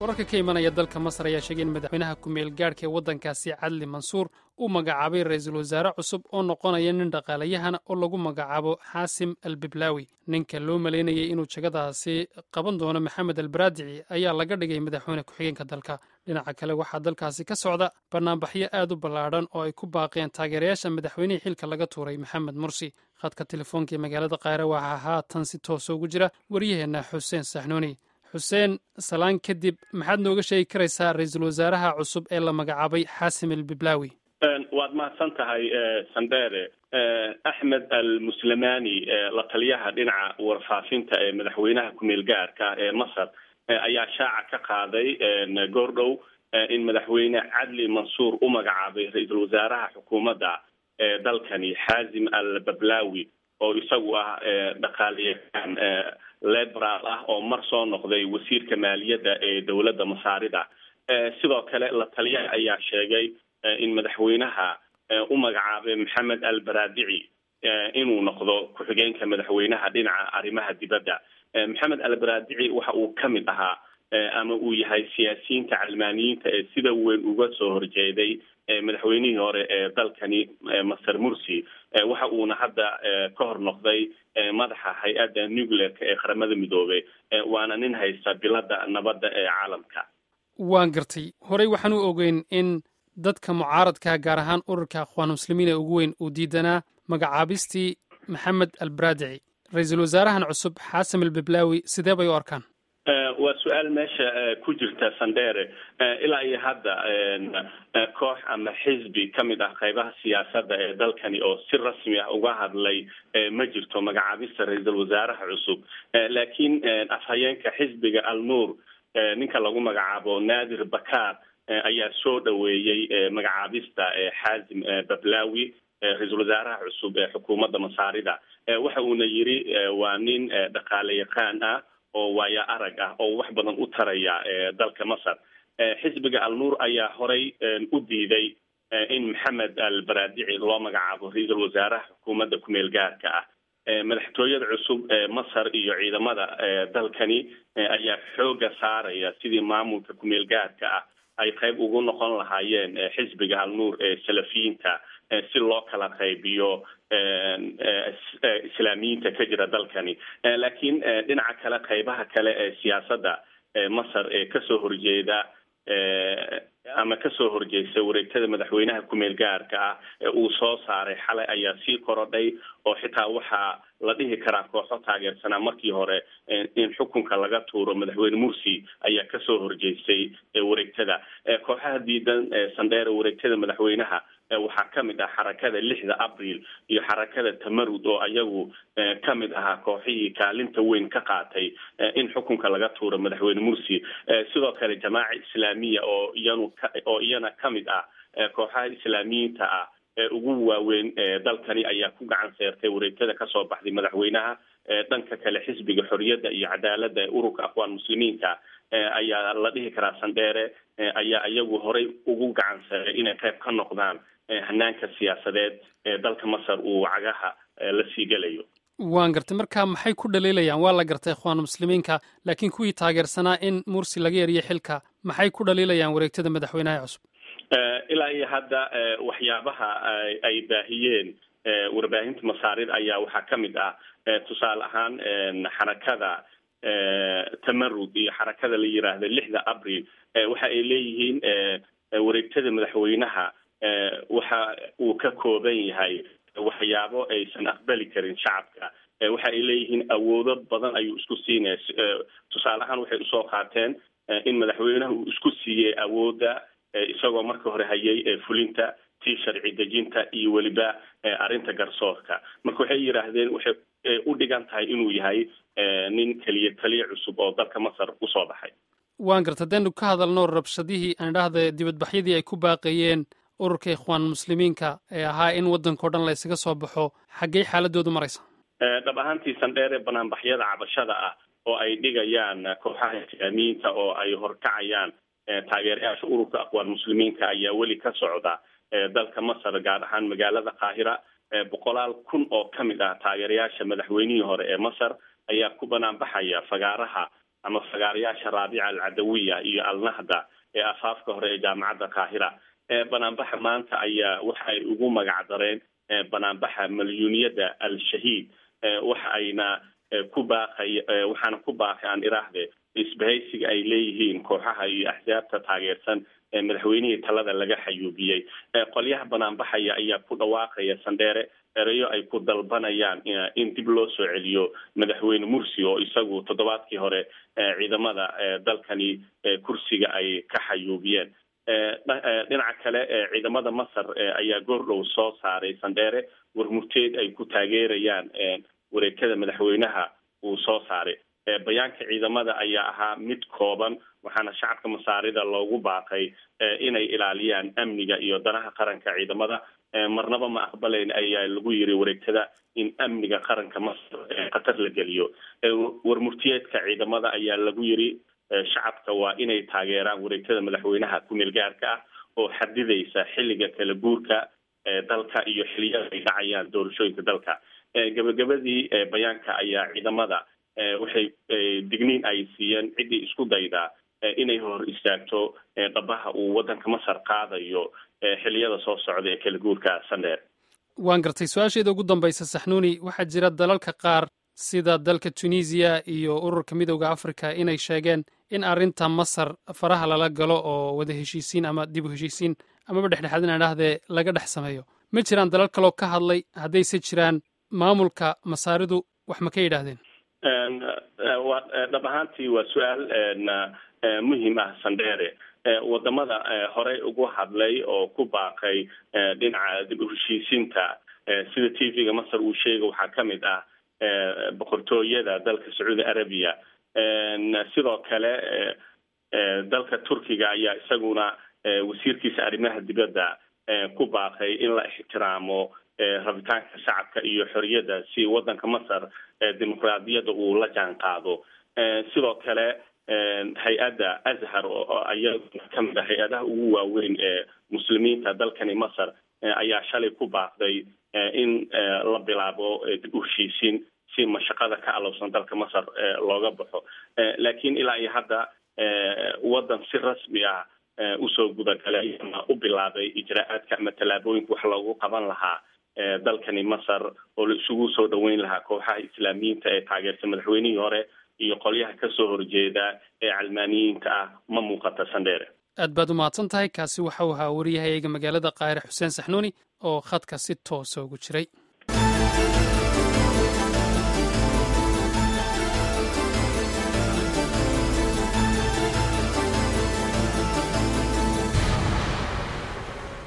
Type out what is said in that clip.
wararka ka imanaya dalka masar ayaa sheegay in madaxweynaha ku-meel gaadhka ee waddankaasi cadli mansuur uu magacaabay ra-iisul wasaare cusub oo noqonaya nin dhaqaalayahana oo lagu magacaabo xaasim albiblaawi ninka loo malaynayay inuu jagadaasi qaban doono maxamed albaradici ayaa laga dhigay madaxweyne ku-xigeenka dalka dhinaca kale waxaa dalkaasi ka socda banaanbaxyo aad u ballaadhan oo ay ku baaqeen taageerayaasha madaxweynihii xilka laga tuuray maxamed mursi khadka telefoonka ee magaalada kaire waxaa haatan si toosa ugu jira waryaheenna xuseen saxnuuni xuseen salaan kadib maxaad nooga sheegi karaysaa ra-iisul wasaaraha cusub ee la magacaabay xaasim albiblaawi waad mahadsan tahay sandere axmed almuslimani la taliyaha dhinaca warfaafinta ee madaxweynaha ku-meel gaarka ee masar ayaa shaaca ka qaaday goordhow in madaxweyne cadli mansuur u magacaabay ra-iisul wasaaraha xukuumadda ee dalkani xaazim al bablaawi oo isagu ah dhaqaaliyahaan liberal ah oo mar soo noqday wasiirka maaliyadda ee dowladda masaarida sidoo kale la taliyaha ayaa sheegay in madaxweynaha u magacaabay maxamed al baradici inuu noqdo ku-xigeenka madaxweynaha dhinaca arrimaha dibadda maxamed al baradici waxa uu ka mid ahaa ama uu yahay siyaasiyiinta calmaaniyiinta ee sida weyn uga soo horjeeday madaxweynihii hore ee dalkani master mursi waxa uuna hadda ka hor noqday madaxa hay-adda nuclearka ee qaramada midoobay waana nin haysta bilada nabadda ee caalamka waan gartay horey waxaan u ogeyn in dadka mucaaradka gaar ahaan ururka akhwaan muslimiin ee ugu weyn uu diidanaa magacaabistii maxamed albaradici ra-iisul wasaarahan cusub xaasim albiblaawi sidee bay u arkaan waa su-aal meesha ku jirta sandere ilaa iyo hadda koox ama xisbi ka mid ah qaybaha siyaasadda ee dalkani oo si rasmi ah uga hadlay ma jirto magacaabista ra-iisul wasaaraha cusub laakiin afhayeenka xisbiga al nuur ninka lagu magacaabo naadir bakar ayaa soo dhaweeyey magacaabista xaazim bablaawi ra-iisul wasaaraha cusub ee xukuumadda masaarida waxa uuna yiri waa nin dhaqaale yaqaan ah oo waaya arag ah oo wax badan u taraya dalka masar xisbiga al nuur ayaa horay u diiday in maxamed al baradici loo magacaabo ra-iisul wasaaraha xukuumadda ku-meel gaarka ah madaxtooyada cusub ee masar iyo ciidamada dalkani ayaa xooga saaraya sidii maamulka ku-meel gaarka ah ay qayb ugu noqon lahaayeen xisbiga al nuur ee salafiyiinta si loo kala qaybiyo islaamiyiinta ka jira dalkani laakiin dhinaca kale qaybaha kale ee siyaasadda masar ee kasoo horjeeda ama kasoo horjeesta wareegtada madaxweynaha ku-meel gaarka ah ee uu soo saaray xalay ayaa sii korodhay oo xitaa waxaa la dhihi karaa kooxo taageersanaa markii hore in xukunka laga tuuro madaxweyne mursi ayaa kasoo horjeestay wareegtada kooxaha diidan sandheere wareegtada madaxweynaha waxaa ka mid ah xarakada lixda abril iyo xarakada tamarud oo ayagu ka mid ahaa kooxihii kaalinta weyn ka qaatay in xukunka laga tuuro madaxweyne mursi sidoo kale jamaaca islaamiya oo iyanu oo iyana ka mid ah kooxaha islaamiyiinta ah ee ugu waaweyn dalkani ayaa ku gacan seertay wareegtada kasoo baxday madaxweynaha dhanka kale xisbiga xoriyadda iyo cadaaladda ee ururka akhwaan muslimiinka ayaa la dhihi karaa sandheere ayaa iyagu horay ugu gacan seeray inay qayb ka noqdaan hanaanka siyaasadeed ee dalka masar uu cagaha la sii gelayo waan gartay marka maxay ku dhaliilayaan waa la gartay ikhwaan muslimiinka laakiin kuwii taageersanaa in mursi laga eriyo xilka maxay ku dhaliilayaan wareegtada madaxweynaha cusub ilaa iyo hadda waxyaabaha ay baahiyeen warbaahinta masaarida ayaa waxaa ka mid ah tusaale ahaan xarakada tamarud iyo xarakada la yiraahda lixda abril waxa ay leeyihiin wareegtada madaxweynaha waxa uu ka kooban yahay waxyaabo aysan aqbali karin shacabka waxa ay leeyihiin awoodo badan ayuu isku siinaya tusaale ahaan waxay usoo qaateen in madaxweynaha uu isku siiyey awoodda isagoo marka hore hayay fulinta tii sharci dejinta iyo weliba arrinta garsoorka marka waxay yidhaahdeen waxay u dhigan tahay inuu yahay nin keliya taliya cusub oo dalka masar usoo baxay waan garta hadaynu ka hadalno rabshadihii aan idhaahda dibadbaxyadii ay ku baaqayeen ururka ikhwaan muslimiinka ee ahaa in waddanka o dhan la ysaga soo baxo xaggey xaaladoodu maraysa dhab ahaantii sandheere banaanbaxyada cabashada ah oo ay dhigayaan kooxaha islaamiyiinta oo ay horkacayaan taageerayaasha ururka aqwaan muslimiinka ayaa weli ka socda dalka masar gaar ahaan magaalada qaahira boqolaal kun oo ka mid ah taageerayaasha madaxweynihii hore ee masar ayaa ku banaanbaxaya fagaaraha ama fagaarayaasha raabica alcadawiya iyo alnahda ee afaafka hore ee jaamacadda qaahira banaanbaxa maanta ayaa waxa ay ugu magac dareen banaanbaxa malyuuniyadda al-shahiid waxa ayna ku baaqay waxaana ku baaqay aan iraahde isbahaysiga ay leeyihiin kooxaha iyo axsaabta taageersan ee madaxweynihii talada laga xayuubiyey qolyaha banaanbaxaya ayaa ku dhawaaqaya sandheere ereyo ay ku dalbanayaan in dib loo soo celiyo madaxweyne mursi oo isagu toddobaadkii hore ciidamada dalkani kursiga ay ka xayuubiyeen dhinaca kale ciidamada masar ayaa goordhow soo saaray sandheere warmurteed ay ku taageerayaan wareegtada madaxweynaha uu soo saaray bayaanka ciidamada ayaa ahaa mid kooban waxaana shacabka masaarida loogu baaqay inay ilaaliyaan amniga iyo danaha qaranka ciidamada marnaba ma aqbalayn ayaa lagu yiri wareegtada in amniga qaranka masar khatar la geliyo warmurtiyeedka ciidamada ayaa lagu yiri shacabka waa inay taageeraan wareegtada madaxweynaha ku-meel gaarka ah oo xadidaysa xilliga kala guurka dalka iyo xiliyada ay dhacayaan doorashooyinka dalka gabagabadii bayaanka ayaa ciidamada waxay digniin ay siiyeen ciddii isku daydaa inay hor istaagto dhabaha uu waddanka masar qaadayo xiliyada soo socda ee kala guurka sandheer waan gartay su-aasheeda ugu dambaysa saxnuuni waxaa jira dalalka qaar sida dalka tunisiya iyo ururka midooda africa inay sheegeen in arrinta masar faraha lala galo oo wada heshiisiin ama dib u heshiisiin amaba dhexdhexaad inaan dhahdee laga dhex sameeyo ma jiraan dalal kaloo ka hadlay haddayse jiraan maamulka masaaridu wax ma ka yidhaahdeen dhab ahaantii waa su-aal muhiim ah sandheere wadamada horey ugu hadlay oo ku baaqay dhinaca dib u heshiisiinta sida t v-ga masar uu sheega waxaa ka mid ah boqortooyada dalka sacuudi arabiya sidoo kale dalka turkiga ayaa isaguna wasiirkiisa arrimaha dibadda ku baaqay in la ixtiraamo rabitaanka shacabka iyo xoriyadda si waddanka masar dimuqraadiyadda uu la jaan qaado sidoo kale hay-adda azhar ayaa kamid a hay-adaha ugu waaweyn ee muslimiinta dalkani masar ayaa shalay ku baaqday in la bilaabo dib u heshiisiin si mashaqada ka alowsan dalka masar looga baxo laakiin ilaa iyo hadda waddan si rasmi ah usoo gudagalay ama u bilaabay ijraa-aadka ama tallaabooyinka wax loogu qaban lahaa dalkani masar oo la isugu soo dhaweyn lahaa kooxaha islaamiyiinta ee taageersan madaxweynihii hore iyo qolyaha kasoo horjeeda ee calmaaniyiinta ah ma muuqata sandheere aad baad u mahadsan tahay kaasi waxau ahaa wariyahayga magaalada kaahire xuseen saxnuuni oo khadka si toosa ugu jiray